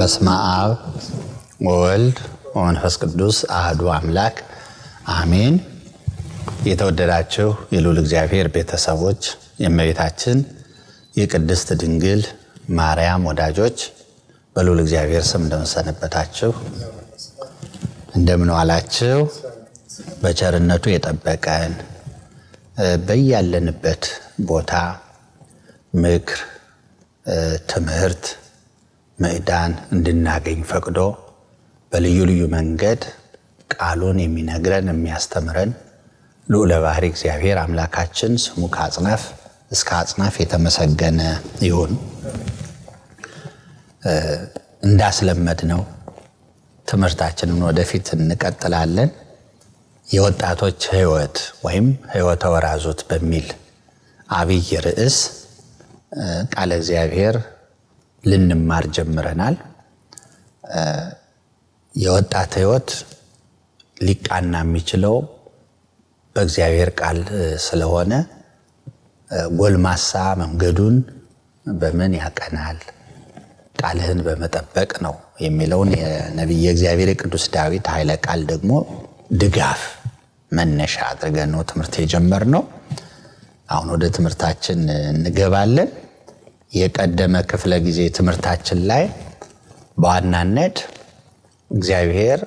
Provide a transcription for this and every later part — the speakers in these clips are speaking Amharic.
በስመ አብ ወወልድ ወመንፈስ ቅዱስ አህዱ አምላክ አሜን። የተወደዳችሁ የልዑል እግዚአብሔር ቤተሰቦች፣ የእመቤታችን የቅድስት ድንግል ማርያም ወዳጆች በልዑል እግዚአብሔር ስም እንደምንሰነበታችሁ እንደምን ዋላችሁ? በቸርነቱ የጠበቀን በያለንበት ቦታ ምክር፣ ትምህርት፣ ምዕዳን እንድናገኝ ፈቅዶ በልዩ ልዩ መንገድ ቃሉን የሚነግረን የሚያስተምረን ልዑለ ባሕሪ እግዚአብሔር አምላካችን ስሙ ከአጽናፍ እስከ አጽናፍ የተመሰገነ ይሁን። እንዳስለመድ ነው ትምህርታችንን ወደፊት እንቀጥላለን። የወጣቶች ሕይወት ወይም ሕይወተ ወራዙት በሚል አብይ ርዕስ ቃለ እግዚአብሔር ልንማር ጀምረናል። የወጣት ሕይወት ሊቃና የሚችለው በእግዚአብሔር ቃል ስለሆነ ጎልማሳ መንገዱን በምን ያቀናል? ቃልህን በመጠበቅ ነው የሚለውን የነቢየ እግዚአብሔር የቅዱስ ዳዊት ኃይለ ቃል ደግሞ ድጋፍ መነሻ አድርገን ነው ትምህርት የጀመርነው። አሁን ወደ ትምህርታችን እንገባለን። የቀደመ ክፍለ ጊዜ ትምህርታችን ላይ በዋናነት እግዚአብሔር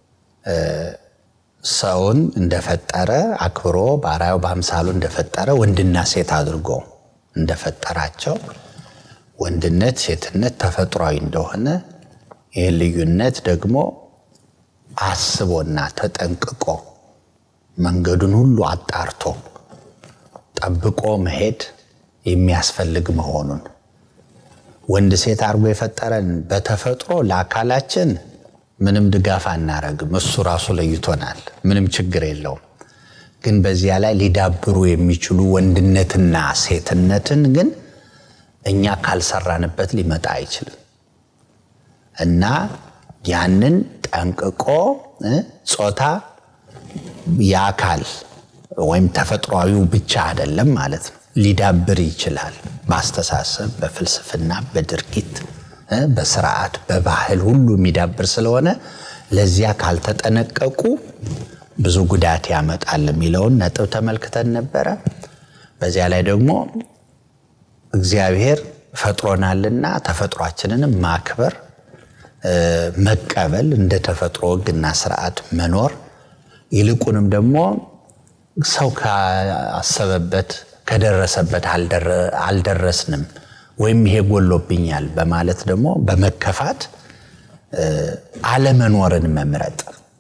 ሰውን እንደፈጠረ አክብሮ በአርአያው በአምሳሉ እንደፈጠረ ወንድና ሴት አድርጎ እንደፈጠራቸው ወንድነት፣ ሴትነት ተፈጥሯዊ እንደሆነ ይህን ልዩነት ደግሞ አስቦና ተጠንቅቆ መንገዱን ሁሉ አጣርቶ ጠብቆ መሄድ የሚያስፈልግ መሆኑን ወንድ ሴት አድርጎ የፈጠረን በተፈጥሮ ለአካላችን ምንም ድጋፍ አናረግም። እሱ ራሱ ለይቶናል። ምንም ችግር የለውም። ግን በዚያ ላይ ሊዳብሩ የሚችሉ ወንድነትና ሴትነትን ግን እኛ ካልሰራንበት ሊመጣ አይችልም እና ያንን ጠንቅቆ ጾታ የአካል ወይም ተፈጥሯዊው ብቻ አይደለም ማለት ነው። ሊዳብር ይችላል። በአስተሳሰብ፣ በፍልስፍና፣ በድርጊት፣ በስርዓት፣ በባህል ሁሉ የሚዳብር ስለሆነ ለዚያ ካልተጠነቀቁ ብዙ ጉዳት ያመጣል የሚለውን ነጥብ ተመልክተን ነበረ። በዚያ ላይ ደግሞ እግዚአብሔር ፈጥሮናልና ተፈጥሯችንንም ማክበር መቀበል እንደ ተፈጥሮ ሕግና ስርዓት መኖር ይልቁንም ደግሞ ሰው ካሰበበት ከደረሰበት አልደረስንም ወይም ይሄ ጎሎብኛል በማለት ደግሞ በመከፋት አለመኖርን መምረጥ፣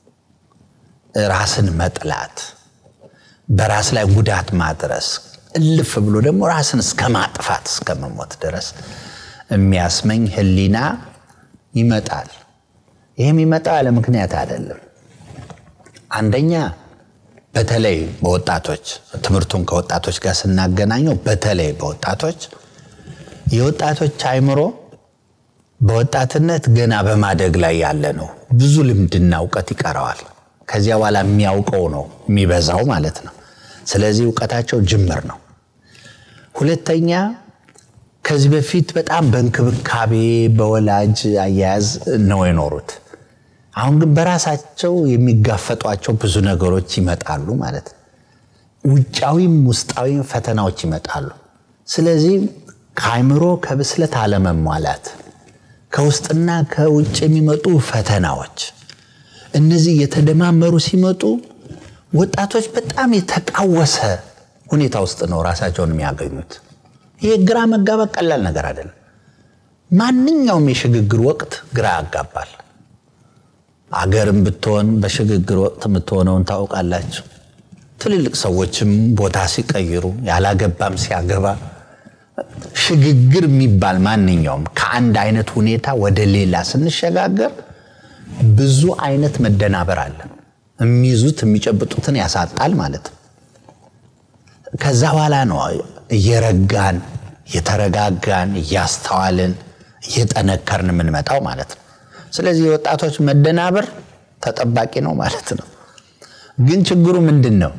ራስን መጥላት፣ በራስ ላይ ጉዳት ማድረስ እልፍ ብሎ ደግሞ ራስን እስከ ማጥፋት እስከ መሞት ድረስ የሚያስመኝ ህሊና ይመጣል። ይህም ይመጣው ያለ ምክንያት አይደለም። አንደኛ በተለይ በወጣቶች ትምህርቱን ከወጣቶች ጋር ስናገናኘው በተለይ በወጣቶች የወጣቶች አእምሮ በወጣትነት ገና በማደግ ላይ ያለ ነው። ብዙ ልምድና እውቀት ይቀረዋል። ከዚያ በኋላ የሚያውቀው ነው የሚበዛው ማለት ነው። ስለዚህ እውቀታቸው ጅምር ነው። ሁለተኛ ከዚህ በፊት በጣም በእንክብካቤ በወላጅ አያያዝ ነው የኖሩት። አሁን ግን በራሳቸው የሚጋፈጧቸው ብዙ ነገሮች ይመጣሉ ማለት ነው። ውጫዊም ውስጣዊም ፈተናዎች ይመጣሉ። ስለዚህ ከአእምሮ ከብስለት አለመሟላት፣ ከውስጥና ከውጭ የሚመጡ ፈተናዎች፣ እነዚህ የተደማመሩ ሲመጡ ወጣቶች በጣም የተቃወሰ ሁኔታ ውስጥ ነው ራሳቸውን የሚያገኙት። ይህ ግራ መጋባት ቀላል ነገር አይደለም። ማንኛውም የሽግግር ወቅት ግራ ያጋባል። አገርም ብትሆን በሽግግር ወቅት የምትሆነውን ታውቃላችሁ። ትልልቅ ሰዎችም ቦታ ሲቀይሩ፣ ያላገባም ሲያገባ፣ ሽግግር የሚባል ማንኛውም ከአንድ አይነት ሁኔታ ወደ ሌላ ስንሸጋገር ብዙ አይነት መደናበር አለ። የሚይዙት የሚጨብጡትን ያሳጣል ማለት ነው። ከዛ በኋላ ነው እየረጋን እየተረጋጋን እያስተዋልን እየጠነከርን የምንመጣው ማለት ነው። ስለዚህ የወጣቶች መደናበር ተጠባቂ ነው ማለት ነው። ግን ችግሩ ምንድን ነው?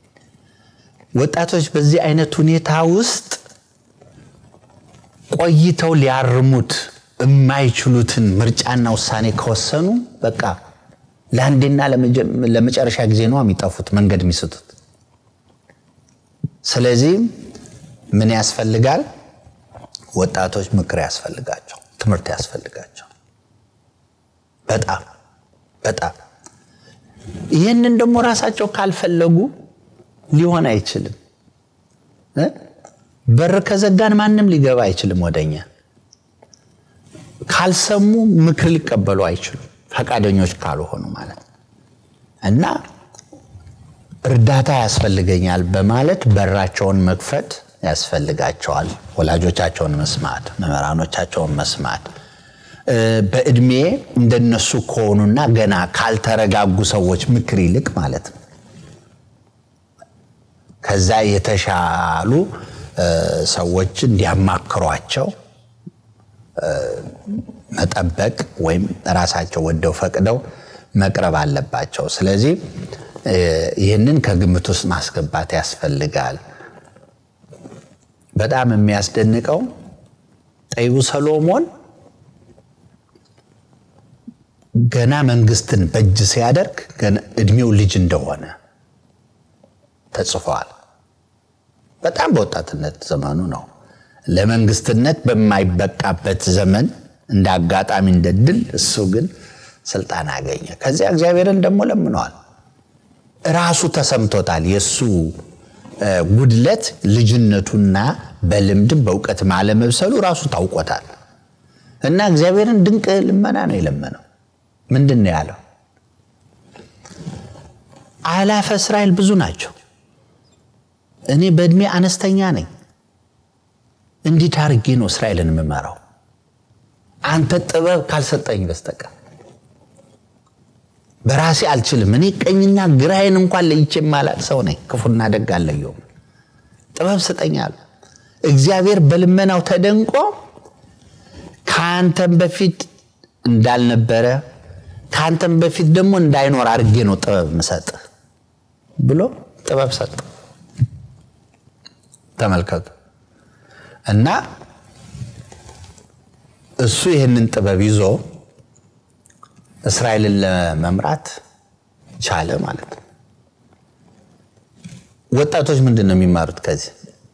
ወጣቶች በዚህ አይነት ሁኔታ ውስጥ ቆይተው ሊያርሙት የማይችሉትን ምርጫና ውሳኔ ከወሰኑ በቃ ለአንዴና ለመጨረሻ ጊዜ ነው የሚጠፉት፣ መንገድ የሚስቱት። ስለዚህ ምን ያስፈልጋል? ወጣቶች ምክር ያስፈልጋቸው፣ ትምህርት ያስፈልጋቸው። በጣም በጣም ይህንን ደግሞ ራሳቸው ካልፈለጉ ሊሆን አይችልም። በር ከዘጋን ማንም ሊገባ አይችልም ወደኛ። ካልሰሙ ምክር ሊቀበሉ አይችሉም፣ ፈቃደኞች ካልሆኑ ማለት እና እርዳታ ያስፈልገኛል በማለት በራቸውን መክፈት ያስፈልጋቸዋል። ወላጆቻቸውን መስማት፣ መምህራኖቻቸውን መስማት በእድሜ እንደነሱ ከሆኑና ገና ካልተረጋጉ ሰዎች ምክር ይልቅ ማለት ነው ከዛ የተሻሉ ሰዎች እንዲያማክሯቸው መጠበቅ ወይም ራሳቸው ወደው ፈቅደው መቅረብ አለባቸው። ስለዚህ ይህንን ከግምት ውስጥ ማስገባት ያስፈልጋል። በጣም የሚያስደንቀው ጠቢቡ ሰሎሞን ገና መንግስትን በእጅ ሲያደርግ እድሜው ልጅ እንደሆነ ተጽፏል። በጣም በወጣትነት ዘመኑ ነው። ለመንግስትነት በማይበቃበት ዘመን እንደ አጋጣሚ እንደ ድል እሱ ግን ስልጣን አገኘ። ከዚያ እግዚአብሔርን ደግሞ ለምነዋል። ራሱ ተሰምቶታል። የእሱ ጉድለት ልጅነቱና በልምድም በእውቀትም አለመብሰሉ ራሱ ታውቆታል። እና እግዚአብሔርን ድንቅ ልመና ነው የለመነው። ምንድን ነው ያለው? አላፈ እስራኤል ብዙ ናቸው፣ እኔ በእድሜ አነስተኛ ነኝ። እንዴት አድርጌ ነው እስራኤልን የምመራው? አንተ ጥበብ ካልሰጠኝ በስተቀር በራሴ አልችልም። እኔ ቀኝና ግራዬን እንኳን ለይቼ የማላቅ ሰው ነኝ። ክፉና ደግ አለየውም። ጥበብ ስጠኛል። እግዚአብሔር በልመናው ተደንቆ ከአንተም በፊት እንዳልነበረ ከአንተም በፊት ደግሞ እንዳይኖር አድርጌ ነው ጥበብ ምሰጥ ብሎ ጥበብ ሰጠ። ተመልከቱ እና እሱ ይህንን ጥበብ ይዞ እስራኤልን ለመምራት ቻለ ማለት ነው። ወጣቶች ምንድን ነው የሚማሩት ከዚህ?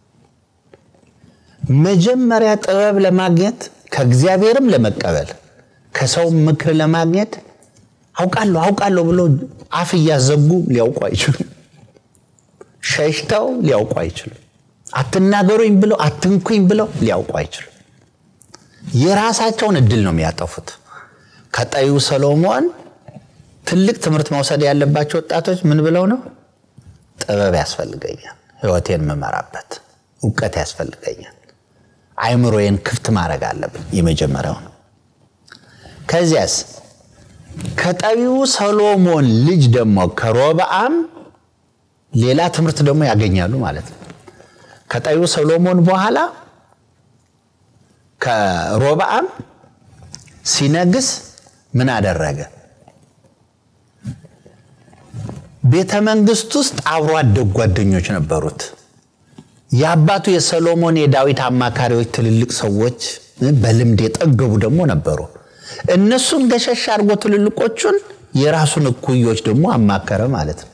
መጀመሪያ ጥበብ ለማግኘት ከእግዚአብሔርም ለመቀበል ከሰውም ምክር ለማግኘት አውቃለሁ አውቃለሁ ብሎ አፍ እያዘጉ ሊያውቁ አይችሉም። ሸሽተው ሊያውቁ አይችሉም። አትናገሩኝ ብለው አትንኩኝ ብለው ሊያውቁ አይችሉም። የራሳቸውን እድል ነው የሚያጠፉት። ከጠቢቡ ሰሎሞን ትልቅ ትምህርት መውሰድ ያለባቸው ወጣቶች ምን ብለው ነው? ጥበብ ያስፈልገኛል፣ ህይወቴን የምመራበት እውቀት ያስፈልገኛል፣ አይምሮዬን ክፍት ማድረግ አለብን። የመጀመሪያው ነው። ከዚያስ ከጠቢቡ ሰሎሞን ልጅ ደግሞ ከሮብዓም ሌላ ትምህርት ደግሞ ያገኛሉ ማለት ነው። ከጠቢቡ ሰሎሞን በኋላ ከሮብዓም ሲነግስ ምን አደረገ? ቤተ መንግስት ውስጥ አብሮ አደግ ጓደኞች ነበሩት። የአባቱ የሰሎሞን የዳዊት አማካሪዎች ትልልቅ ሰዎች በልምድ የጠገቡ ደግሞ ነበሩ። እነሱን ገሸሽ አድርጎ ትልልቆቹን የራሱን እኩዮች ደግሞ አማከረ ማለት ነው።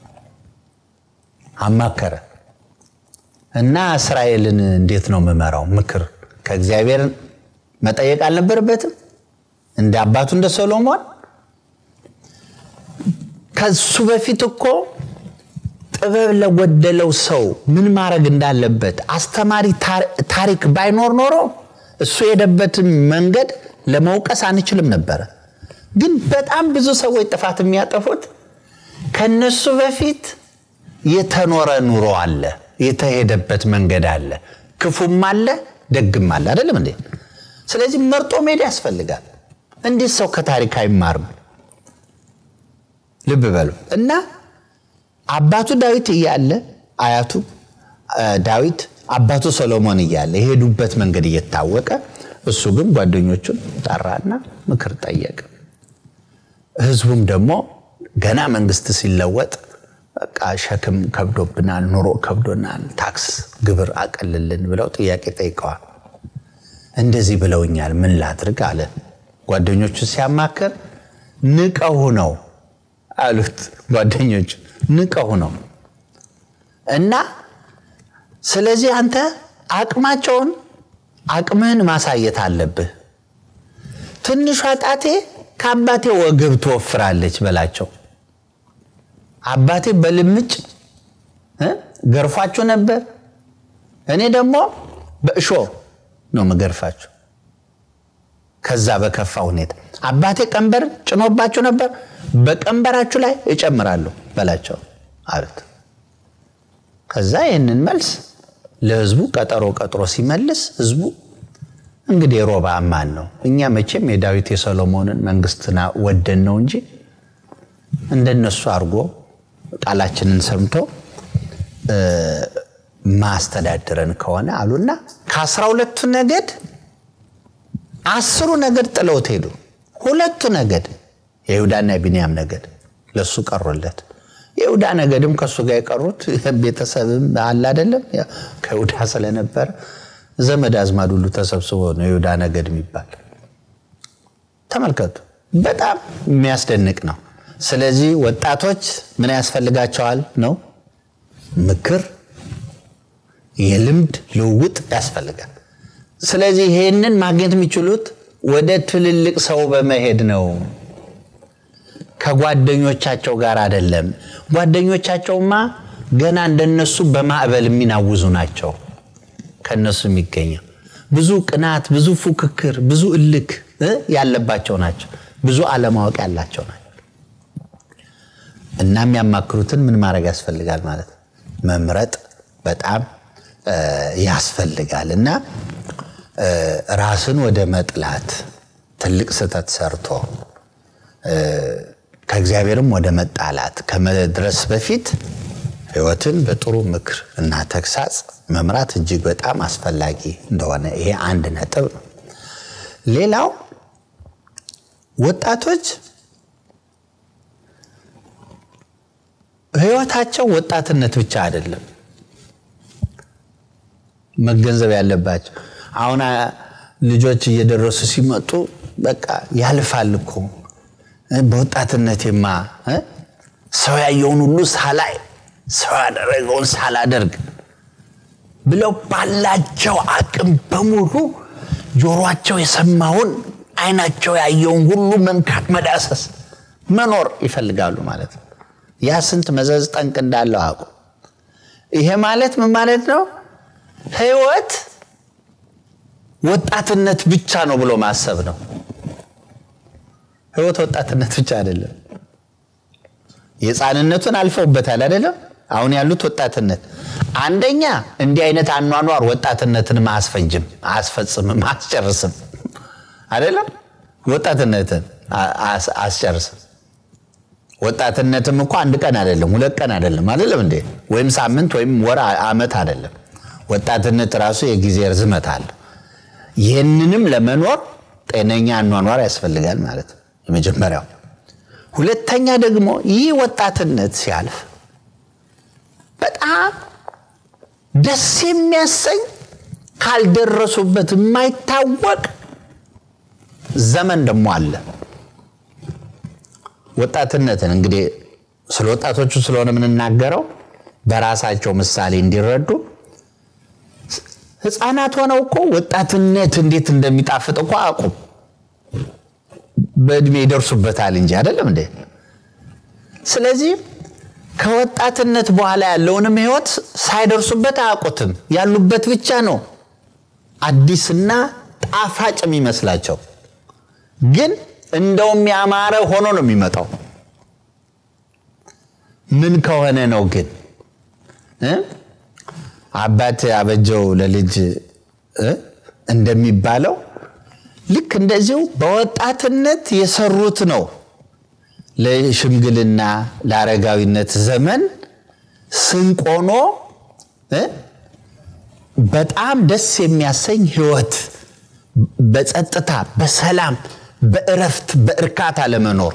አማከረ እና እስራኤልን እንዴት ነው የምመራው? ምክር ከእግዚአብሔር መጠየቅ አልነበረበትም? እንደ አባቱ እንደ ሰሎሞን ከሱ በፊት እኮ ጥበብ ለጎደለው ሰው ምን ማድረግ እንዳለበት አስተማሪ ታሪክ ባይኖር ኖሮ እሱ የሄደበትን መንገድ ለመውቀስ አንችልም ነበረ። ግን በጣም ብዙ ሰዎች ጥፋት የሚያጠፉት ከነሱ በፊት የተኖረ ኑሮ አለ፣ የተሄደበት መንገድ አለ፣ ክፉም አለ፣ ደግም አለ። አይደለም እንዴ? ስለዚህ መርጦ መሄድ ያስፈልጋል። እንዴት ሰው ከታሪክ አይማርም? ልብ በሉ እና አባቱ ዳዊት እያለ አያቱ ዳዊት አባቱ ሰሎሞን እያለ የሄዱበት መንገድ እየታወቀ እሱ ግን ጓደኞቹን ጠራና ምክር ጠየቀ። ህዝቡም ደግሞ ገና መንግስት ሲለወጥ በቃ ሸክም ከብዶብናል፣ ኑሮ ከብዶናል፣ ታክስ ግብር አቀልልን ብለው ጥያቄ ጠይቀዋል። እንደዚህ ብለውኛል፣ ምን ላድርግ አለ። ጓደኞቹ ሲያማክር ንቀው ነው አሉት። ጓደኞቹ ንቀው ነው እና ስለዚህ አንተ አቅማቸውን አቅምህን ማሳየት አለብህ። ትንሿ ጣቴ ከአባቴ ወገብ ትወፍራለች በላቸው። አባቴ በልምጭ ገርፏችሁ ነበር፣ እኔ ደግሞ በእሾ ነው መገርፋችሁ። ከዛ በከፋ ሁኔታ አባቴ ቀንበር ጭኖባችሁ ነበር፣ በቀንበራችሁ ላይ እጨምራለሁ በላቸው አሉት። ከዛ ይህንን መልስ ለህዝቡ ቀጠሮ ቀጥሮ ሲመልስ ህዝቡ እንግዲህ ሮባ አማን ነው። እኛ መቼም የዳዊት የሰሎሞንን መንግስትና ወደን ነው እንጂ እንደነሱ አድርጎ ቃላችንን ሰምቶ ማስተዳድረን ከሆነ አሉና ከአስራ ሁለቱ ነገድ አስሩ ነገድ ጥለውት ሄዱ። ሁለቱ ነገድ የይሁዳና የቢንያም ነገድ ለሱ ቀሩለት። የይሁዳ ነገድም ከእሱ ጋር የቀሩት ቤተሰብም አለ አይደለም፣ ከይሁዳ ስለነበረ ዘመድ አዝማድ ሁሉ ተሰብስቦ ነው የይሁዳ ነገድ የሚባል። ተመልከቱ፣ በጣም የሚያስደንቅ ነው። ስለዚህ ወጣቶች ምን ያስፈልጋቸዋል ነው? ምክር፣ የልምድ ልውውጥ ያስፈልጋል። ስለዚህ ይሄንን ማግኘት የሚችሉት ወደ ትልልቅ ሰው በመሄድ ነው፣ ከጓደኞቻቸው ጋር አይደለም። ጓደኞቻቸውማ ገና እንደነሱ በማዕበል የሚናውዙ ናቸው። ከነሱ የሚገኘው ብዙ ቅናት፣ ብዙ ፉክክር፣ ብዙ እልክ ያለባቸው ናቸው። ብዙ አለማወቅ ያላቸው ናቸው። እና የሚያማክሩትን ምን ማድረግ ያስፈልጋል ማለት መምረጥ በጣም ያስፈልጋል። እና ራስን ወደ መጥላት ትልቅ ስህተት ሰርቶ ከእግዚአብሔርም ወደ መጣላት ከመድረስ በፊት ሕይወትን በጥሩ ምክር እና ተግሳጽ መምራት እጅግ በጣም አስፈላጊ እንደሆነ ይሄ አንድ ነጥብ ነው። ሌላው ወጣቶች ህይወታቸው ወጣትነት ብቻ አይደለም መገንዘብ ያለባቸው። አሁን ልጆች እየደረሱ ሲመጡ በቃ ያልፋል እኮ በወጣትነቴማ ሰው ያየውን ሁሉ ሳላይ ሰው ያደረገውን ሳላደርግ ብለው ባላቸው አቅም በሙሉ ጆሮአቸው የሰማውን አይናቸው ያየውን ሁሉ መንካት፣ መዳሰስ፣ መኖር ይፈልጋሉ ማለት ነው። ያ ስንት መዘዝ ጠንቅ እንዳለው አቁ ይሄ ማለት ምን ማለት ነው? ህይወት ወጣትነት ብቻ ነው ብሎ ማሰብ ነው። ህይወት ወጣትነት ብቻ አይደለም። የህፃንነቱን አልፈውበታል አይደለም። አሁን ያሉት ወጣትነት አንደኛ እንዲህ አይነት አኗኗር ወጣትነትን አያስፈጅም፣ አያስፈጽምም፣ አያስጨርስም አይደለም። ወጣትነትን አያስጨርስም። ወጣትነትም እኮ አንድ ቀን አይደለም፣ ሁለት ቀን አይደለም፣ አይደለም እንዴ? ወይም ሳምንት ወይም ወር፣ አመት አይደለም። ወጣትነት ራሱ የጊዜ ርዝመት አለ። ይህንንም ለመኖር ጤነኛ አኗኗር ያስፈልጋል ማለት ነው የመጀመሪያው። ሁለተኛ ደግሞ ይህ ወጣትነት ሲያልፍ በጣም ደስ የሚያሰኝ ካልደረሱበት የማይታወቅ ዘመን ደግሞ አለ። ወጣትነትን እንግዲህ ስለ ወጣቶቹ ስለሆነ የምንናገረው በራሳቸው ምሳሌ እንዲረዱ ህፃናት ሆነው እኮ ወጣትነት እንዴት እንደሚጣፍጥ እኮ አያውቁም። በእድሜ ይደርሱበታል እንጂ አይደለም እንዴ? ስለዚህ ከወጣትነት በኋላ ያለውንም ህይወት ሳይደርሱበት አያውቁትም። ያሉበት ብቻ ነው አዲስና ጣፋጭ የሚመስላቸው፣ ግን እንደውም ያማረ ሆኖ ነው የሚመጣው። ምን ከሆነ ነው ግን አባት አበጀው ለልጅ እንደሚባለው ልክ እንደዚሁ በወጣትነት የሰሩት ነው ለሽምግልና ለአረጋዊነት ዘመን ስንቅ ሆኖ በጣም ደስ የሚያሰኝ ህይወት በጸጥታ በሰላም በእረፍት በእርካታ ለመኖር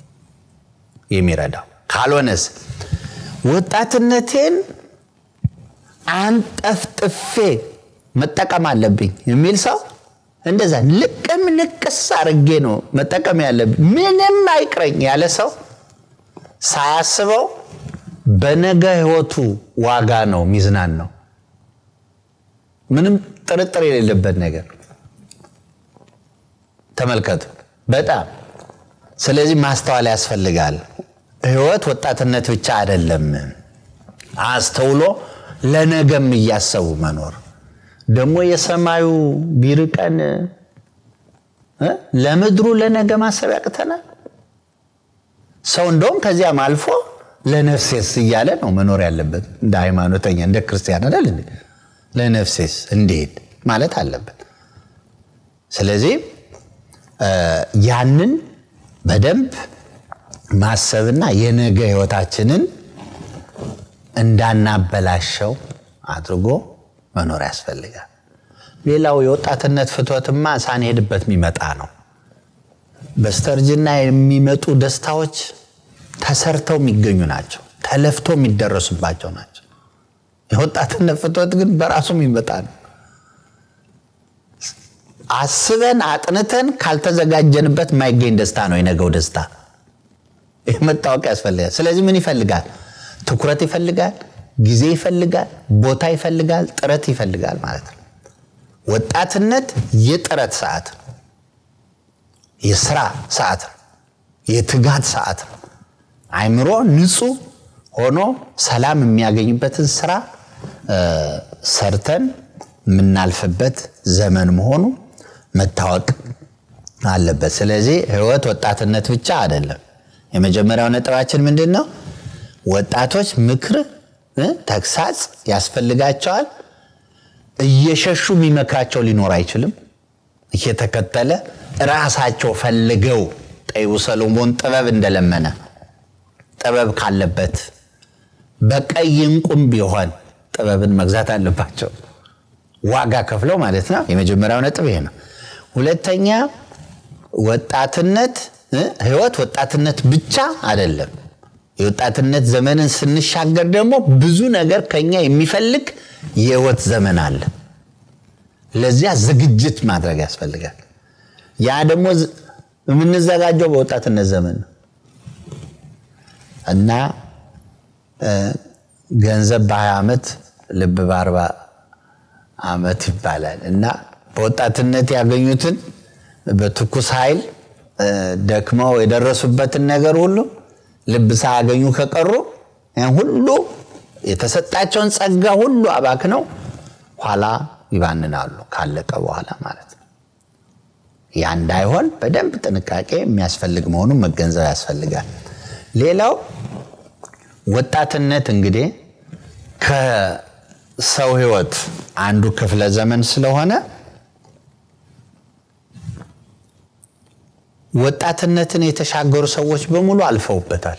የሚረዳው ካልሆነስ ወጣትነቴን አንጠፍጥፌ መጠቀም አለብኝ የሚል ሰው እንደዛ ልቅም ልቅስ አርጌ ነው መጠቀም ያለብን። ምንም አይቅረኝ ያለ ሰው ሳያስበው በነገ ህይወቱ ዋጋ ነው ሚዝናን ነው። ምንም ጥርጥር የሌለበት ነገር ተመልከቱ። በጣም ስለዚህ ማስተዋል ያስፈልጋል። ህይወት ወጣትነት ብቻ አይደለም። አስተውሎ ለነገም እያሰቡ መኖር ደግሞ የሰማዩ ቢርቀን ለምድሩ ለነገ ማሰብ ያቅተናል። ሰው እንደውም ከዚያም አልፎ ለነፍሴስ እያለ ነው መኖር ያለበት። እንደ ሃይማኖተኛ እንደ ክርስቲያን አይደል እንዴ? ለነፍሴስ እንዴት ማለት አለበት። ስለዚህ ያንን በደንብ ማሰብና የነገ ህይወታችንን እንዳናበላሸው አድርጎ መኖር ያስፈልጋል። ሌላው የወጣትነት ፍትወትማ ሳንሄድበት የሚመጣ ነው። በስተርጅና የሚመጡ ደስታዎች ተሰርተው የሚገኙ ናቸው። ተለፍቶ የሚደረሱባቸው ናቸው። የወጣትነት ፍትወት ግን በራሱ የሚመጣ ነው። አስበን አጥንተን ካልተዘጋጀንበት የማይገኝ ደስታ ነው የነገው ደስታ። ይህ መታወቅ ያስፈልጋል። ስለዚህ ምን ይፈልጋል? ትኩረት ይፈልጋል፣ ጊዜ ይፈልጋል፣ ቦታ ይፈልጋል፣ ጥረት ይፈልጋል ማለት ነው። ወጣትነት የጥረት ሰዓት ነው። የስራ ሰዓት ነው። የትጋት ሰዓት ነው። አይምሮ ንጹህ ሆኖ ሰላም የሚያገኝበትን ስራ ሰርተን የምናልፍበት ዘመን መሆኑ መታወቅ አለበት። ስለዚህ ህይወት ወጣትነት ብቻ አይደለም። የመጀመሪያው ነጥባችን ምንድን ነው? ወጣቶች ምክር፣ ተግሳጽ ያስፈልጋቸዋል። እየሸሹ የሚመክራቸው ሊኖር አይችልም። እየተከተለ ራሳቸው ፈልገው ጠቢቡ ሰሎሞን ጥበብ እንደለመነ ጥበብ ካለበት በቀይ እንቁም ቢሆን ጥበብን መግዛት አለባቸው። ዋጋ ከፍለው ማለት ነው። የመጀመሪያው ነጥብ ይሄ ነው። ሁለተኛ ወጣትነት ህይወት ወጣትነት ብቻ አይደለም። የወጣትነት ዘመንን ስንሻገር ደግሞ ብዙ ነገር ከኛ የሚፈልግ የህይወት ዘመን አለ። ለዚያ ዝግጅት ማድረግ ያስፈልጋል። ያ ደግሞ የምንዘጋጀው በወጣትነት ዘመን ነው እና ገንዘብ በ20 ዓመት ልብ በአርባ ዓመት ይባላል እና በወጣትነት ያገኙትን በትኩስ ኃይል ደክመው የደረሱበትን ነገር ሁሉ ልብ ሳያገኙ ከቀሩ ያን ሁሉ የተሰጣቸውን ጸጋ ሁሉ አባክነው ኋላ ይባንናሉ፣ ካለቀ በኋላ ማለት ነው። ያ እንዳይሆን በደንብ ጥንቃቄ የሚያስፈልግ መሆኑን መገንዘብ ያስፈልጋል። ሌላው ወጣትነት እንግዲህ ከሰው ህይወት አንዱ ክፍለ ዘመን ስለሆነ ወጣትነትን የተሻገሩ ሰዎች በሙሉ አልፈውበታል።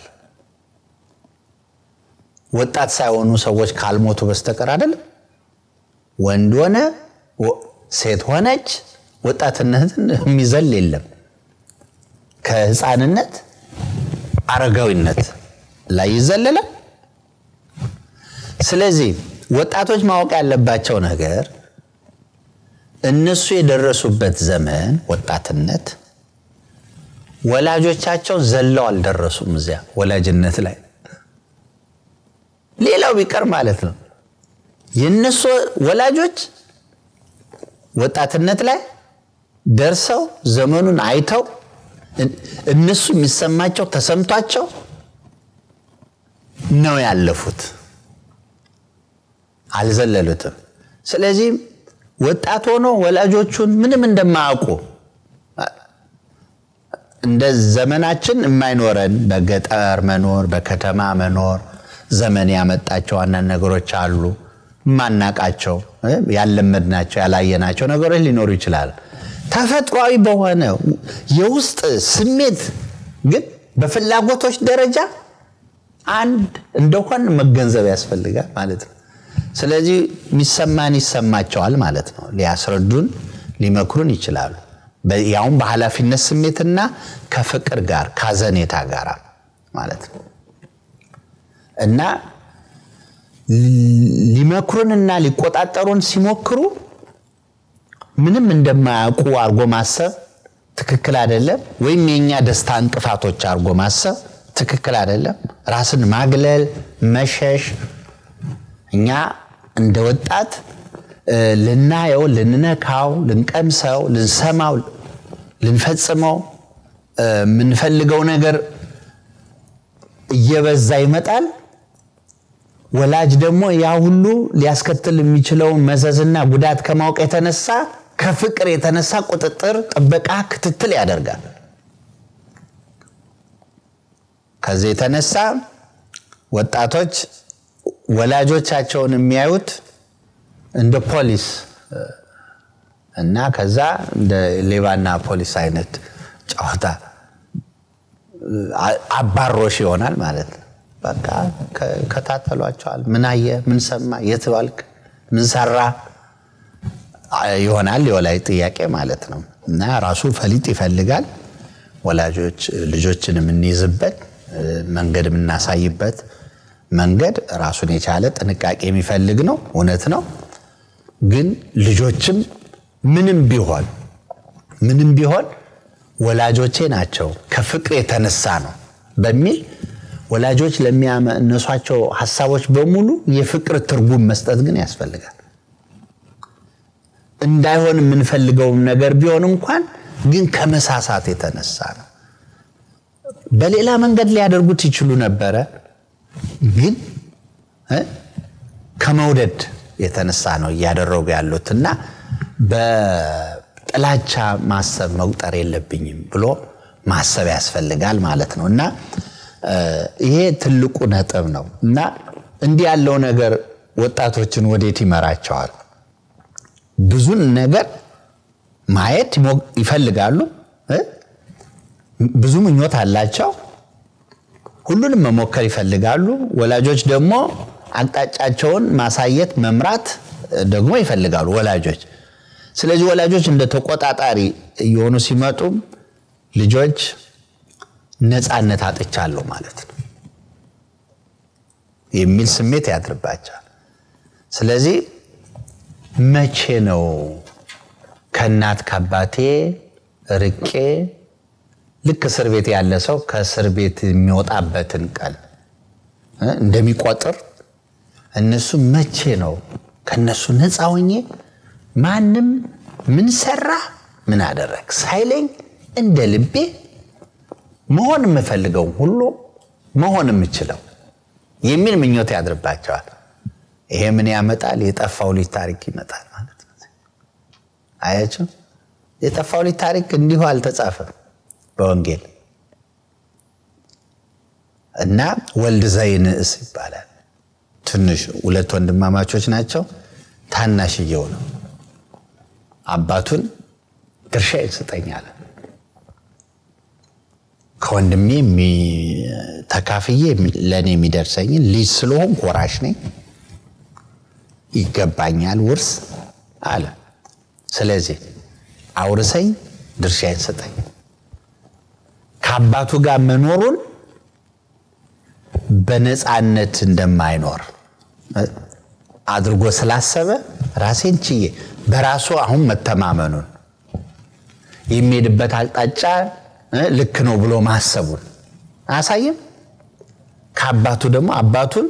ወጣት ሳይሆኑ ሰዎች ካልሞቱ በስተቀር አይደለም። ወንድ ሆነ ሴት ሆነች ወጣትነትን የሚዘል የለም። ከህፃንነት አረጋዊነት ላይ ይዘለላል። ስለዚህ ወጣቶች ማወቅ ያለባቸው ነገር እነሱ የደረሱበት ዘመን ወጣትነት ወላጆቻቸው ዘለው አልደረሱም። እዚያ ወላጅነት ላይ ሌላው ቢቀር ማለት ነው የእነሱ ወላጆች ወጣትነት ላይ ደርሰው ዘመኑን አይተው እነሱ የሚሰማቸው ተሰምቷቸው ነው ያለፉት፣ አልዘለሉትም። ስለዚህ ወጣት ሆኖ ወላጆቹን ምንም እንደማያውቁ እንደ ዘመናችን የማይኖረን በገጠር መኖር በከተማ መኖር ዘመን ያመጣቸው አንዳንድ ነገሮች አሉ። ማናቃቸው ያለመድናቸው ያላየናቸው ነገሮች ሊኖሩ ይችላል። ተፈጥሯዊ በሆነ የውስጥ ስሜት ግን በፍላጎቶች ደረጃ አንድ እንደሆን መገንዘብ ያስፈልጋል ማለት ነው። ስለዚህ የሚሰማን ይሰማቸዋል ማለት ነው። ሊያስረዱን ሊመክሩን ይችላሉ። ያውም በኃላፊነት ስሜትና ከፍቅር ጋር ካዘኔታ ጋር ማለት ነው እና ሊመክሩንና ሊቆጣጠሩን ሲሞክሩ ምንም እንደማያውቁ አድርጎ ማሰብ ትክክል አይደለም። ወይም የእኛ ደስታ እንቅፋቶች አድርጎ ማሰብ ትክክል አይደለም። ራስን ማግለል፣ መሸሽ እኛ እንደ ወጣት ልናየው፣ ልንነካው፣ ልንቀምሰው፣ ልንሰማው፣ ልንፈጽመው የምንፈልገው ነገር እየበዛ ይመጣል። ወላጅ ደግሞ ያ ሁሉ ሊያስከትል የሚችለውን መዘዝና ጉዳት ከማወቅ የተነሳ ከፍቅር የተነሳ ቁጥጥር፣ ጥበቃ፣ ክትትል ያደርጋል። ከዚህ የተነሳ ወጣቶች ወላጆቻቸውን የሚያዩት እንደ ፖሊስ እና ከዛ እንደ ሌባና ፖሊስ አይነት ጨዋታ አባሮሽ ይሆናል ማለት ነው። በቃ ከታተሏቸዋል። ምን አየ፣ ምን ሰማ፣ የት ባልክ፣ ምን ሰራ ይሆናል የወላጅ ጥያቄ ማለት ነው። እና ራሱ ፈሊጥ ይፈልጋል። ወላጆች ልጆችን የምንይዝበት መንገድ የምናሳይበት መንገድ ራሱን የቻለ ጥንቃቄ የሚፈልግ ነው። እውነት ነው። ግን ልጆችም ምንም ቢሆን ምንም ቢሆን ወላጆቼ ናቸው ከፍቅር የተነሳ ነው በሚል ወላጆች ለሚያነሷቸው ሀሳቦች በሙሉ የፍቅር ትርጉም መስጠት ግን ያስፈልጋል። እንዳይሆን የምንፈልገውም ነገር ቢሆን እንኳን ግን ከመሳሳት የተነሳ ነው። በሌላ መንገድ ሊያደርጉት ይችሉ ነበረ፣ ግን ከመውደድ የተነሳ ነው እያደረጉ ያሉት እና በጥላቻ ማሰብ መቁጠር የለብኝም ብሎ ማሰብ ያስፈልጋል ማለት ነው እና ይሄ ትልቁ ነጥብ ነው እና እንዲህ ያለው ነገር ወጣቶችን ወዴት ይመራቸዋል? ብዙን ነገር ማየት ይፈልጋሉ። ብዙ ምኞት አላቸው። ሁሉንም መሞከር ይፈልጋሉ። ወላጆች ደግሞ አቅጣጫቸውን ማሳየት መምራት ደግሞ ይፈልጋሉ ወላጆች። ስለዚህ ወላጆች እንደ ተቆጣጣሪ እየሆኑ ሲመጡም ልጆች ነፃነት አጥቻለሁ ማለት ነው የሚል ስሜት ያድርባቸዋል። ስለዚህ መቼ ነው ከእናት ከአባቴ ርቄ ልክ እስር ቤት ያለ ሰው ከእስር ቤት የሚወጣበትን ቀን እንደሚቆጥር እነሱ መቼ ነው ከነሱ ነፃ ሆኜ ማንም ምን ሰራ ምን አደረግ ሳይለኝ እንደ ልቤ መሆን የምፈልገው ሁሉ መሆን የምችለው የሚል ምኞት ያድርባቸዋል። ይሄ ምን ያመጣል? የጠፋው ልጅ ታሪክ ይመጣል ማለት ነው። አያችሁ፣ የጠፋው ልጅ ታሪክ እንዲሁ አልተጻፈም በወንጌል እና ወልድ ዘይንእስ ይባላል። ትንሽ ሁለት ወንድማማቾች ናቸው። ታናሽየው ነው አባቱን ድርሻ ይሰጠኛል ከወንድሜ ተካፍዬ ለእኔ የሚደርሰኝን ልጅ ስለሆን ወራሽ ነኝ፣ ይገባኛል ውርስ አለ። ስለዚህ አውርሰኝ፣ ድርሻዬን ስጠኝ። ከአባቱ ጋር መኖሩን በነፃነት እንደማይኖር አድርጎ ስላሰበ ራሴን ችዬ በራሱ አሁን መተማመኑን የሚሄድበት አቅጣጫ ልክ ነው ብሎ ማሰቡን አያሳይም። ከአባቱ ደግሞ አባቱን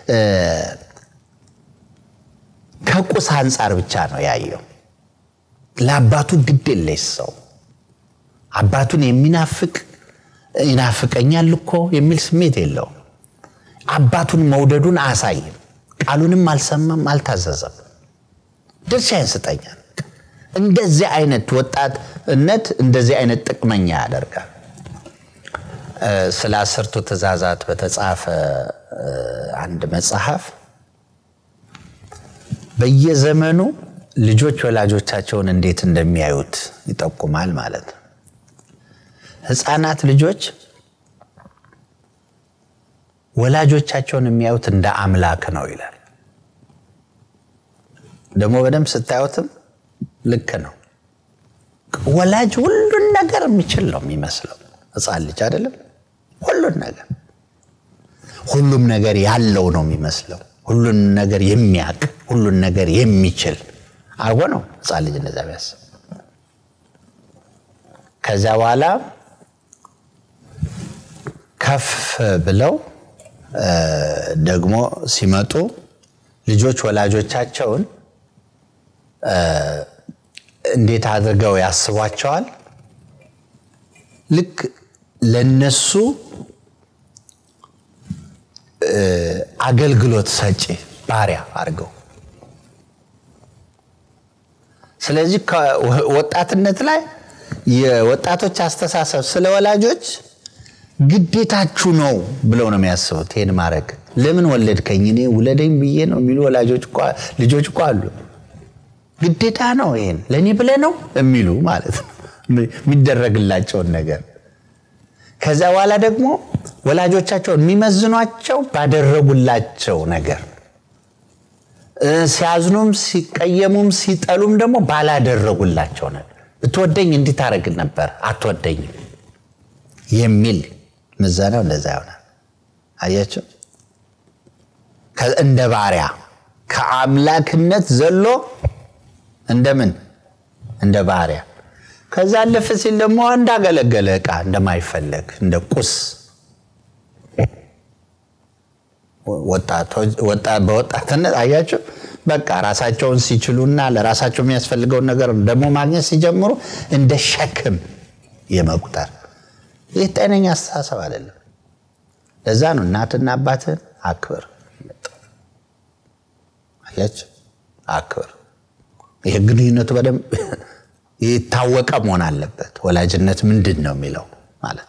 ከቁስ አንጻር ብቻ ነው ያየው። ለአባቱ ግድ የለሽ ሰው አባቱን የሚናፍቅ ይናፍቀኛል እኮ የሚል ስሜት የለውም። አባቱን መውደዱን አያሳይም። ቃሉንም አልሰማም፣ አልታዘዘም። ድርሻዬን ስጠኛል። እንደዚህ አይነት ወጣትነት እንደዚህ አይነት ጥቅመኛ ያደርጋል። ስለ አስርቱ ትእዛዛት በተጻፈ አንድ መጽሐፍ በየዘመኑ ልጆች ወላጆቻቸውን እንዴት እንደሚያዩት ይጠቁማል ማለት ነው። ሕፃናት ልጆች ወላጆቻቸውን የሚያዩት እንደ አምላክ ነው ይላል። ደግሞ በደንብ ስታዩትም ልክ ነው። ወላጅ ሁሉን ነገር የሚችል ነው የሚመስለው ሕፃን ልጅ አይደለም። ሁሉን ነገር ሁሉም ነገር ያለው ነው የሚመስለው። ሁሉን ነገር የሚያውቅ ሁሉን ነገር የሚችል አርጎ ነው ህፃን ልጅ እንደዛ ቢያስብ። ከዚያ በኋላ ከፍ ብለው ደግሞ ሲመጡ ልጆች ወላጆቻቸውን እንዴት አድርገው ያስቧቸዋል? ልክ ለነሱ አገልግሎት ሰጪ ባሪያ አድርገው። ስለዚህ ወጣትነት ላይ የወጣቶች አስተሳሰብ ስለ ወላጆች ግዴታችሁ ነው ብለው ነው የሚያስቡት። ይህን ማድረግ ለምን ወለድከኝ እኔ ውለደኝ ብዬ ነው የሚሉ ወላጆች ልጆች እኮ አሉ። ግዴታ ነው ይሄን ለእኔ ብለህ ነው የሚሉ ማለት ነው የሚደረግላቸውን ነገር ከዚያ በኋላ ደግሞ ወላጆቻቸውን የሚመዝኗቸው ባደረጉላቸው ነገር ሲያዝኑም ሲቀየሙም ሲጠሉም ደግሞ ባላደረጉላቸው ነገር ብትወደኝ እንዲህ ታደርግ ነበር አትወደኝም የሚል ምዘናው እንደዛ ይሆናል። አያቸው እንደ ባሪያ ከአምላክነት ዘሎ እንደምን እንደ ባሪያ ከዛ አለፍ ሲል ደግሞ እንዳገለገለ ዕቃ እንደማይፈለግ እንደ ቁስ በወጣትነት አያቸው በቃ ራሳቸውን ሲችሉና ለራሳቸው የሚያስፈልገውን ነገር ደግሞ ማግኘት ሲጀምሩ እንደ ሸክም የመቁጠር ይህ ጤነኛ አስተሳሰብ አይደለም። ለዛ ነው እናትና አባትን አክብር፣ አያቸው አክብር። ይህ ግንኙነቱ በደንብ የታወቀ መሆን አለበት። ወላጅነት ምንድን ነው የሚለው ማለት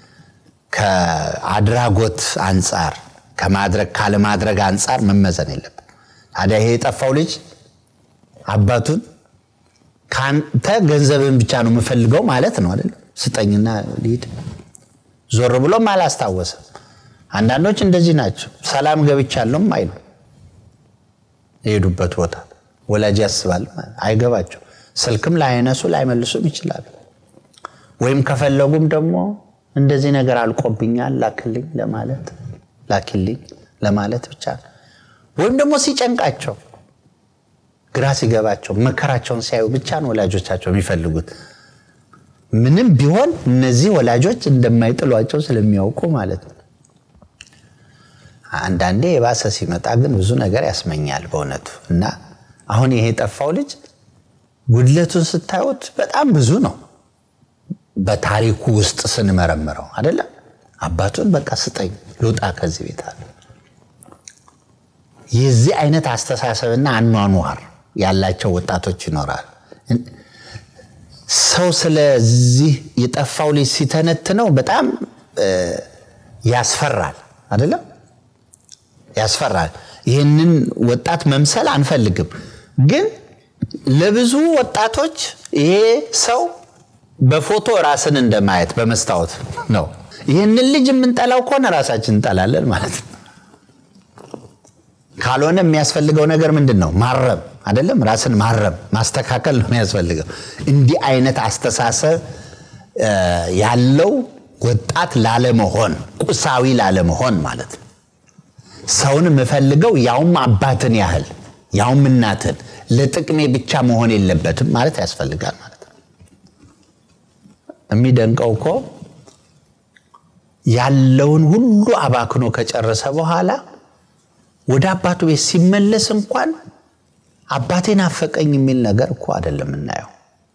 ከአድራጎት አንጻር ከማድረግ ካለማድረግ አንጻር መመዘን የለበት። ታዲያ ይሄ የጠፋው ልጅ አባቱን ከአንተ ገንዘብን ብቻ ነው የምፈልገው ማለት ነው አይደለም? ስጠኝና ልሂድ። ዞር ብሎም አላስታወሰም። አንዳንዶች እንደዚህ ናቸው። ሰላም ገብቻለሁም አይሉ የሄዱበት ቦታ ወላጅ ያስባል አይገባቸው ስልክም ላይነሱ ላይመልሱም ይችላሉ። ወይም ከፈለጉም ደግሞ እንደዚህ ነገር አልቆብኛል ላክልኝ ለማለት ላኪልኝ ለማለት ብቻ ነው። ወይም ደግሞ ሲጨንቃቸው ግራ ሲገባቸው መከራቸውን ሲያዩ ብቻ ነው ወላጆቻቸው የሚፈልጉት። ምንም ቢሆን እነዚህ ወላጆች እንደማይጥሏቸው ስለሚያውቁ ማለት ነው። አንዳንዴ የባሰ ሲመጣ ግን ብዙ ነገር ያስመኛል በእውነቱ እና አሁን ይሄ የጠፋው ልጅ ጉድለቱን ስታዩት በጣም ብዙ ነው። በታሪኩ ውስጥ ስንመረምረው አይደለም አባቱን በቃ ስጠኝ ልውጣ ከዚህ ቤት አለ። የዚህ አይነት አስተሳሰብና አኗኗር ያላቸው ወጣቶች ይኖራል። ሰው ስለዚህ የጠፋው ልጅ ሲተነትነው በጣም ያስፈራል አይደለም ያስፈራል። ይህንን ወጣት መምሰል አንፈልግም ግን ለብዙ ወጣቶች ይሄ ሰው በፎቶ ራስን እንደማየት በመስታወት ነው። ይህንን ልጅ የምንጠላው ከሆነ ራሳችን እንጠላለን ማለት ነው። ካልሆነ የሚያስፈልገው ነገር ምንድን ነው? ማረም አይደለም፣ ራስን ማረም ማስተካከል ነው የሚያስፈልገው። እንዲህ አይነት አስተሳሰብ ያለው ወጣት ላለመሆን፣ ቁሳዊ ላለመሆን ማለት ነው። ሰውን የምፈልገው ያውም አባትን ያህል ያውም እናትን ለጥቅሜ ብቻ መሆን የለበትም ማለት ያስፈልጋል ማለት ነው። የሚደንቀው እኮ ያለውን ሁሉ አባክኖ ከጨረሰ በኋላ ወደ አባቱ ቤት ሲመለስ እንኳን አባቴን አፈቀኝ የሚል ነገር እኮ አይደለም የምናየው።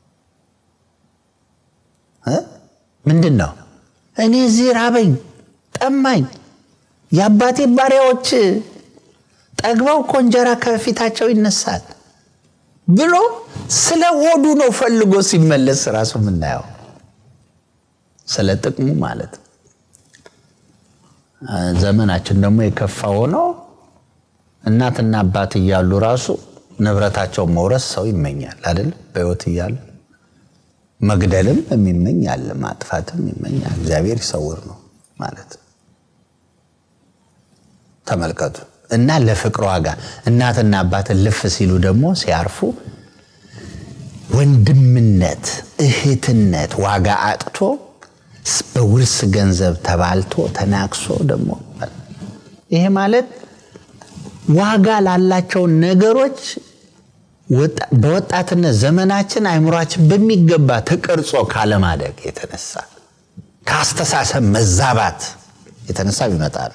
ምንድን ነው እኔ እዚህ ራበኝ፣ ጠማኝ፣ የአባቴ ባሪያዎች ጠግበው እኮ እንጀራ ከፊታቸው ይነሳል ብሎ ስለ ሆዱ ነው ፈልጎ ሲመለስ ራሱ የምናየው ስለ ጥቅሙ ማለት ነው። ዘመናችን ደግሞ የከፋ ሆኖ እናትና አባት እያሉ ራሱ ንብረታቸውን መውረስ ሰው ይመኛል አይደል? በሕይወት እያሉ መግደልም የሚመኝ አለ፣ ማጥፋትም ይመኛል። እግዚአብሔር ይሰውር ነው ማለት ተመልከቱ። እና ለፍቅር ዋጋ እናትና አባትን ልፍ ሲሉ ደግሞ ሲያርፉ ወንድምነት፣ እህትነት ዋጋ አጥቶ በውርስ ገንዘብ ተባልቶ ተናክሶ ደግሞ ይሄ ማለት ዋጋ ላላቸው ነገሮች በወጣትነት ዘመናችን አይምሯችን በሚገባ ተቀርጾ ካለማደግ የተነሳ ከአስተሳሰብ መዛባት የተነሳ ቢመጣ ነው።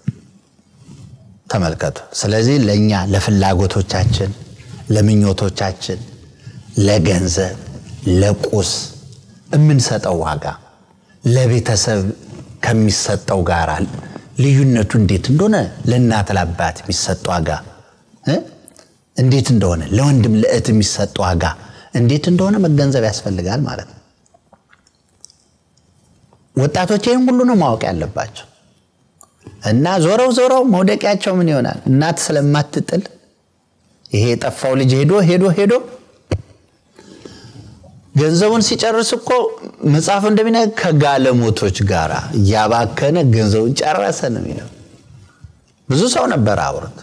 ተመልከቱ። ስለዚህ ለእኛ ለፍላጎቶቻችን፣ ለምኞቶቻችን፣ ለገንዘብ፣ ለቁስ የምንሰጠው ዋጋ ለቤተሰብ ከሚሰጠው ጋር ልዩነቱ እንዴት እንደሆነ ለእናት ለአባት የሚሰጥ ዋጋ እንዴት እንደሆነ ለወንድም ለእህት የሚሰጥ ዋጋ እንዴት እንደሆነ መገንዘብ ያስፈልጋል ማለት ነው። ወጣቶች ይህን ሁሉ ነው ማወቅ ያለባቸው እና ዞረው ዞረው መውደቂያቸው ምን ይሆናል? እናት ስለማትጥል ይሄ የጠፋው ልጅ ሄዶ ሄዶ ሄዶ ገንዘቡን ሲጨርስ እኮ መጽሐፉ እንደሚነ ከጋለሞቶች ጋር እያባከነ ገንዘቡን ጨረሰ ነው የሚለው። ብዙ ሰው ነበር አብሮት፣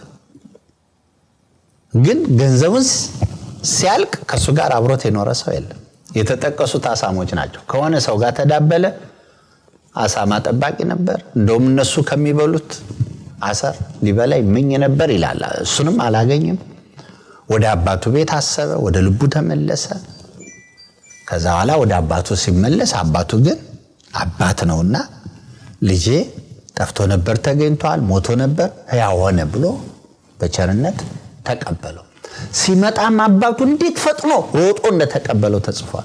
ግን ገንዘቡን ሲያልቅ ከእሱ ጋር አብሮት የኖረ ሰው የለም። የተጠቀሱት አሳሞች ናቸው። ከሆነ ሰው ጋር ተዳበለ፣ አሳማ ጠባቂ ነበር። እንደውም እነሱ ከሚበሉት አሰር ሊበላ ይመኝ ነበር ይላል። እሱንም አላገኝም። ወደ አባቱ ቤት አሰበ፣ ወደ ልቡ ተመለሰ። ከዛ በኋላ ወደ አባቱ ሲመለስ አባቱ ግን አባት ነውና ልጄ ጠፍቶ ነበር ተገኝቷል፣ ሞቶ ነበር ሕያው ሆነ ብሎ በቸርነት ተቀበለው። ሲመጣም አባቱ እንዴት ፈጥኖ ሮጦ እንደተቀበለው ተጽፏል።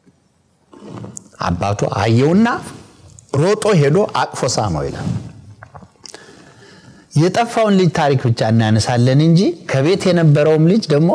አባቱ አየውና ሮጦ ሄዶ አቅፎ ሳመው ይላል። የጠፋውን ልጅ ታሪክ ብቻ እናነሳለን እንጂ ከቤት የነበረውም ልጅ ደግሞ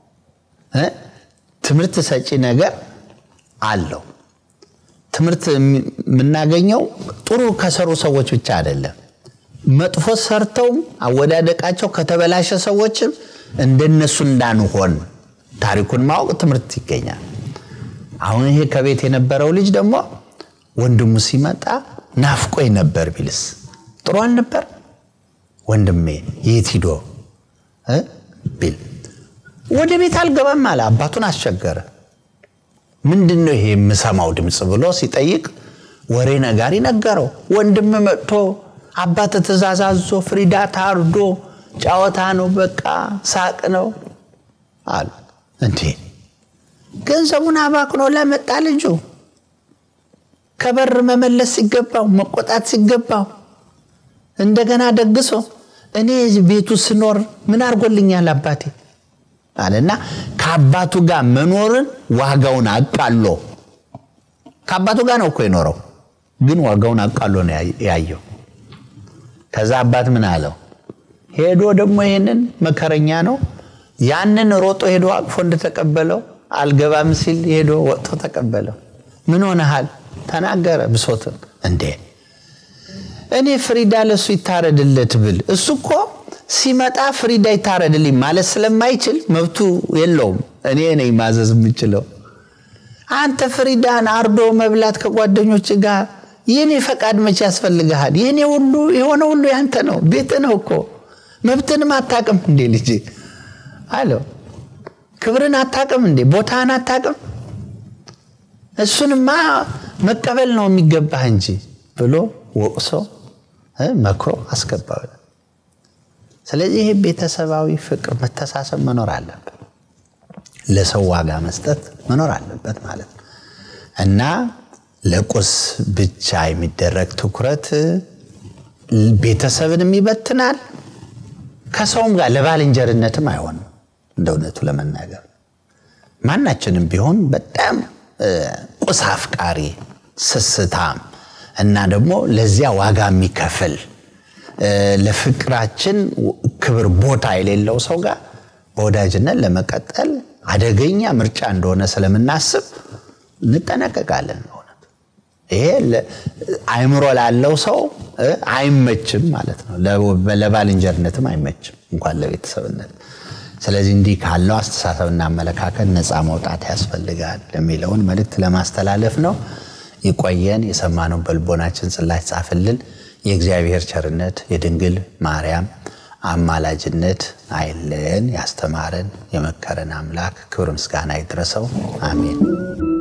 ትምህርት ሰጪ ነገር አለው። ትምህርት የምናገኘው ጥሩ ከሰሩ ሰዎች ብቻ አይደለም። መጥፎ ሰርተውም አወዳደቃቸው ከተበላሸ ሰዎችም እንደነሱ እንዳንሆን ታሪኩን ማወቅ ትምህርት ይገኛል። አሁን ይሄ ከቤት የነበረው ልጅ ደግሞ ወንድሙ ሲመጣ ናፍቆኝ ነበር ቢልስ ጥሩ አልነበር? ወንድሜ የት ሂዶ ቢል ወደ ቤት አልገባም አለ። አባቱን አስቸገረ። ምንድን ነው ይሄ የምሰማው ድምፅ ብሎ ሲጠይቅ ወሬ ነጋሪ ነገረው። ወንድም መጥቶ አባት ትእዛዝ አዞ ፍሪዳ ታርዶ ጨዋታ ነው፣ በቃ ሳቅ ነው አሉ። እንዴ ገንዘቡን አባክኖ ለመጣ ልጁ ከበር መመለስ ሲገባው መቆጣት ሲገባው እንደገና ደግሶ እኔ ቤቱ ስኖር ምን አድርጎልኛል አባቴ አለና ከአባቱ ጋር መኖርን ዋጋውን አቃሎ ከአባቱ ጋር ነው እኮ የኖረው፣ ግን ዋጋውን አቃሎ ነው ያየው። ከዛ አባት ምን አለው? ሄዶ ደግሞ ይሄንን መከረኛ ነው ያንን ሮጦ ሄዶ አቅፎ እንደተቀበለው አልገባም ሲል ሄዶ ወጥቶ ተቀበለው። ምን ሆነሃል? ተናገረ ብሶትን። እንዴ እኔ ፍሪዳ ለሱ ይታረድለት ብል እሱ እኮ ሲመጣ ፍሪዳ ይታረድልኝ ማለት ስለማይችል መብቱ የለውም። እኔ ነኝ ማዘዝ የምችለው። አንተ ፍሪዳን አርዶ መብላት ከጓደኞች ጋር የኔ ፈቃድ መቼ ያስፈልግሃል? የኔ ሁሉ የሆነ ሁሉ ያንተ ነው፣ ቤት ነው እኮ መብትንም አታቅም እንዴ ልጅ አለው። ክብርን አታቅም እንዴ? ቦታን አታቅም? እሱንማ መቀበል ነው የሚገባህ እንጂ ብሎ ወቅሶ መክሮ አስገባው። ስለዚህ ይህ ቤተሰባዊ ፍቅር፣ መተሳሰብ መኖር አለበት። ለሰው ዋጋ መስጠት መኖር አለበት ማለት ነው እና ለቁስ ብቻ የሚደረግ ትኩረት ቤተሰብንም ይበትናል፣ ከሰውም ጋር ለባልንጀርነትም አይሆንም። እንደ እውነቱ ለመናገር ማናችንም ቢሆን በጣም ቁስ አፍቃሪ፣ ስስታም እና ደግሞ ለዚያ ዋጋ የሚከፍል ለፍቅራችን ክብር ቦታ የሌለው ሰው ጋር በወዳጅነት ለመቀጠል አደገኛ ምርጫ እንደሆነ ስለምናስብ እንጠነቀቃለን። በእውነት ይሄ አእምሮ ላለው ሰው አይመችም ማለት ነው። ለባልንጀርነትም አይመችም እንኳን ለቤተሰብነት። ስለዚህ እንዲህ ካለው አስተሳሰብና አመለካከት ነፃ መውጣት ያስፈልጋል የሚለውን መልእክት ለማስተላለፍ ነው። ይቆየን። የሰማነውን በልቦናችን ጽላች ጻፍልን። የእግዚአብሔር ቸርነት የድንግል ማርያም አማላጅነት አይለን። ያስተማረን የመከረን አምላክ ክብር ምስጋና ይድረሰው። አሜን።